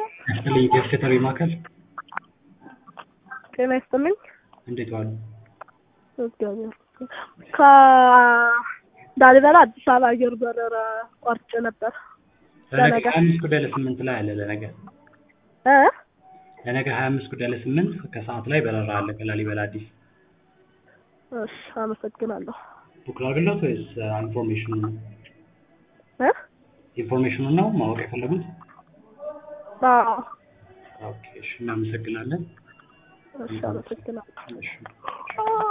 ያስጥልኝ የሴተሪ ማዕከል ጤና ይስጥልኝ። እንዴት ዋሉ? እግዚአብሔር ይመስገን። ከላሊበላ አዲስ አበባ አየር በረራ ቆርጬ ነበር። ለነገ ለነገ ሀያ አምስት ጉዳይ ለስምንት ላይ አለ ለነገ እ ለነገ ሀያ አምስት ጉዳይ ለስምንት ከሰዓት ላይ በረራ አለ ከላሊበላ አዲስ እሺ አመሰግናለሁ። ቡክ ላድርግሎት ወይስ ኢንፎርሜሽኑ ነው? እ ኢንፎርሜሽኑ ነው ማወቅ የፈለጉት? አዎ ኦኬ እሺ እናመሰግናለን። እሺ አመሰግናለሁ። እሺ